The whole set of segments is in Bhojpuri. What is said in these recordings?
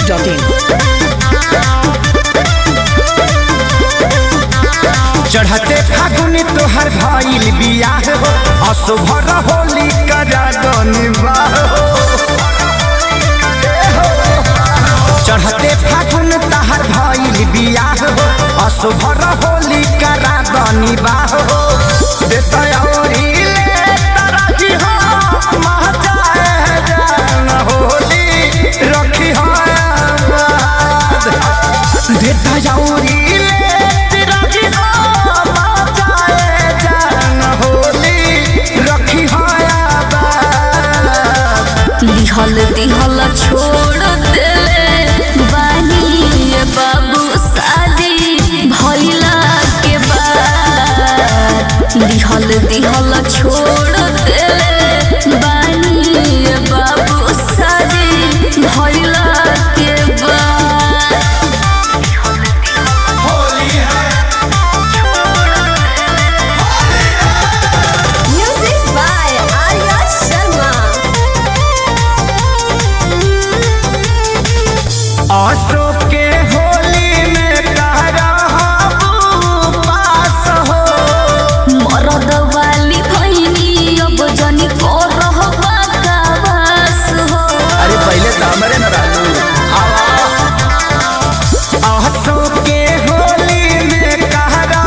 biharmasti.in चढ़ते फागुन तोहर भइल बियाह हो असुभर होली करा निवाह चढ़ते फागुन तहर भइल बियाह हो असुभर होली करा निवाह हो देता औरी ले तरही हो महजाए जान होली रखी हो आबाद देता जाऊरी ले तिरगी हो मचाए जान होली रखी हो आबाद लिहल दिहल छोड़ देले बानी ये बाबू शादी भइला के बाद लिहल दिहल छोड़ देले बानी ये बाबू शादी भइला के बाद होली है म्यूजिक बाय आर्या शर्मा अशोक के होली में तारा पास हो मरद वाली भैनी अब जनी को रहबा कावास हो अरे पहले तो हमारे न रहू अशोक के होली में तारा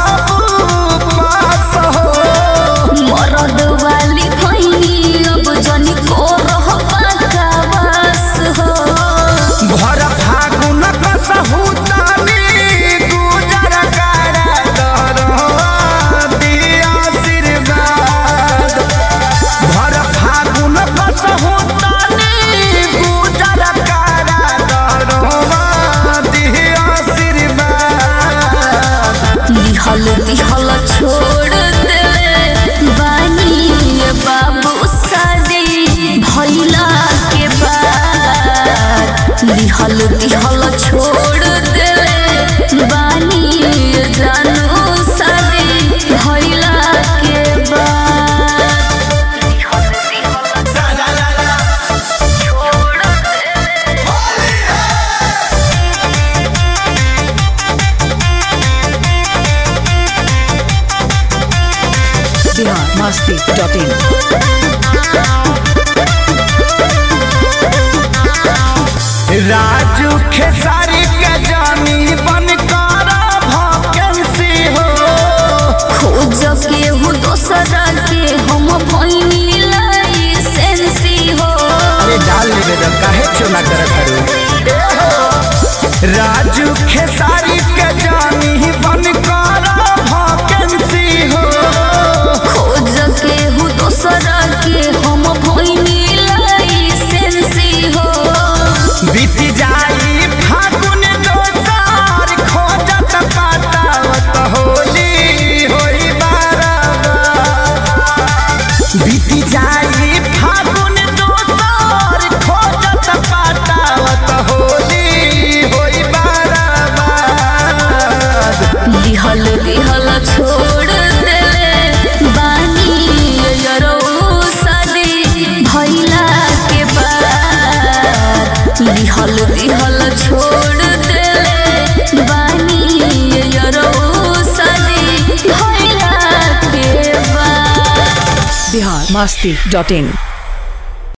पास हो मरद वाली भैनी अब जनी को रहबा कावास हो भर फागुन कसहु तानी गुजर कर दरो दिया आशीर्वाद भर फागुन कसहु तानी गुजर कर दरो दिया आशीर्वाद लिहल दिहल छोड़ देले बानी ये बाबू शादी भइला के बाद लिहल दिहल छोड़ देले बानी ये जानू शादी भइला के बाद लिहल दिहल छोड़ देले biharmasti.in राजू खेसारी के जानी बन कर भकेंसी हो खोज के हु दोसरा के हम भइनी लाइसेंसी हो अरे डाल लेबे तो काहे चुना करत करू राजू खेसारी के जानी बन कर भकेंसी हो खोज के हु दोसरा के हम भइनी लाइसेंसी हो बीत जाई फागुन दोसार खोजत पातावत होली होई बारबार बीत जाई फागुन दोसार खोजत पातावत होली होई बारबार लिहल दिहल छोड़ देले बानी यरो शादी भइला के बाद लिहल दिहल छोड़ देले बानी यरो शादी भइला के बाद biharmasti.in